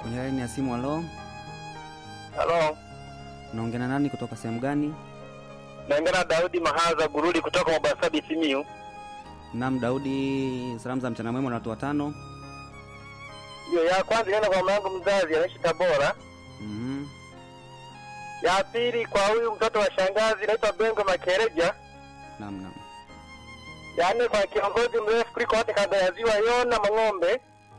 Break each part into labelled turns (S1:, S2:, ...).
S1: Kwenye laini ya simu, halo,
S2: Halo,
S1: naongea na nani kutoka sehemu gani?
S2: naongea na Daudi Mahaza Gurudi kutoka Mobasabi Simiyu.
S1: Naam, Daudi, salamu za mchana mwema na watu watano.
S2: Hiyo ya kwanza inaenda kwa mama yangu mzazi anaishi Tabora.
S1: Mhm.
S2: Ya pili kwa huyu mtoto wa shangazi naitwa Bengo Makereja.
S1: Naam, naam.
S2: Ya nne kwa kiongozi mrefu kuliko wote kanda ya ziwa Yona Mang'ombe.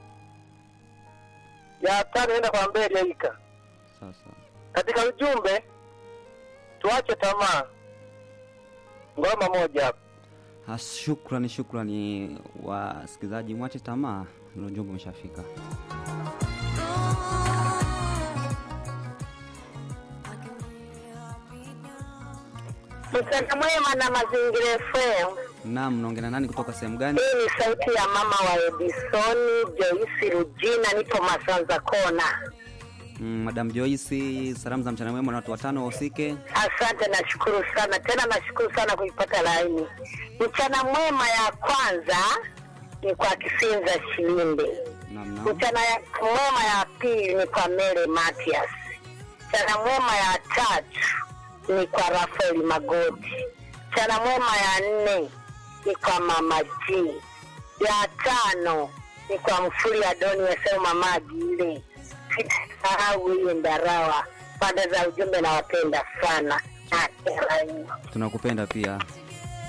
S2: Ya tano inaenda kwa Mberi Yaika.
S1: Sawa sawa.
S2: Katika ujumbe tuache tamaa. Ngoma moja hapo.
S1: Ah, Shukrani, shukrani wasikilizaji, mwache tamaa, ndio ujumbe umeshafika.
S3: Mchana mwema na mazingira FM.
S1: Naam, naongea na nani kutoka sehemu gani?
S3: Hii ni sauti ya mama wa Edisoni Joyce Rujina, nipo Masanza Kona.
S1: Mm, Madam Joyce, salamu za mchana mwema na watu watano wahusike.
S3: Asante, nashukuru sana tena, nashukuru sana kuipata laini. Mchana mwema ya kwanza ni kwa Kisinza Shilinde.
S1: Naam, naam.
S3: Mchana ya mwema ya pili ni kwa Mele Matias. Mchana mwema ya tatu ni kwa Rafael Magoti. Mchana mwema ya nne ni kwa Mama G. Ya tano ni kwa Mfuli Adoni Weseu Mama Agile. Sitasahau hiyo Ndarawa. Pande za ujumbe nawapenda sana. Na-
S1: Tunakupenda pia.